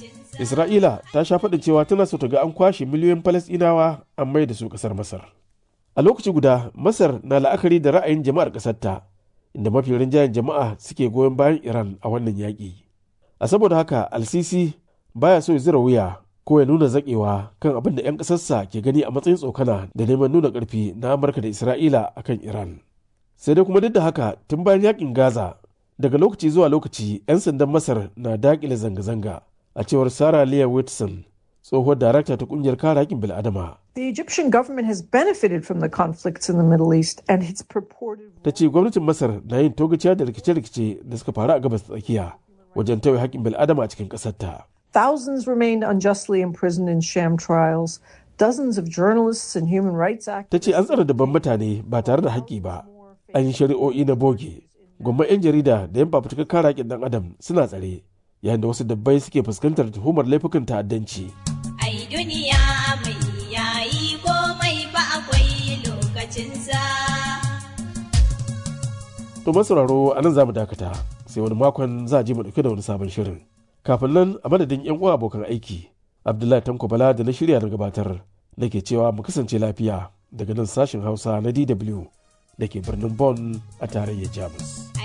Isra'ila ta sha faɗin cewa tana so ta ga an kwashe miliyoyin Falasɗinawa an mai da su ƙasar Masar. A lokaci guda, Masar na la'akari da ra'ayin jama'ar ƙasarta, inda mafi rinjayen jama'a suke goyon bayan Iran a wannan yaƙi. A saboda haka, Al-Sisi baya so ya zira wuya ko ya nuna zaƙewa kan abin da 'yan ƙasarsa ke gani a matsayin tsokana da neman nuna ƙarfi na Amurka da Isra'ila akan Iran. Sai dai kuma duk da haka, tun bayan yaƙin Gaza, daga lokaci zuwa lokaci 'yan sandan Masar na daƙile zanga-zanga. a cewar Sarah Leah Whitson, tsohuwar darakta ta kungiyar kare haƙƙin bil'adama. The Egyptian government has benefited from the conflicts in the Middle East and its purported Ta ce gwamnatin Masar na yin togaciya da rikice-rikice da suka faru a gabas tsakiya wajen tauye haƙƙin bil'adama a cikin ƙasarta. Thousands remained unjustly imprisoned in sham trials. Dozens of journalists and human rights Ta activists ce an tsare dabban mutane ba tare da haƙƙi ba, an yi shari'o'i na boge. Gwamman 'yan jarida da 'yan fafutukar kare haƙƙin ɗan adam suna tsare, yayin da wasu dabbai suke fuskantar tuhumar laifukan ta'addanci. Ai duniya mai yayi komai ba akwai lokacinsa. To masauraro a nan za mu dakata, sai wani makon za a je mu ɗauke da wani sabon shirin. Kafin nan a madadin 'yan uwa abokan aiki, Abdullahi Tanko Bala da na shirya na gabatar, nake cewa mu kasance lafiya daga nan sashen Hausa na DW da ke birnin Bonn a tarayyar Jamus.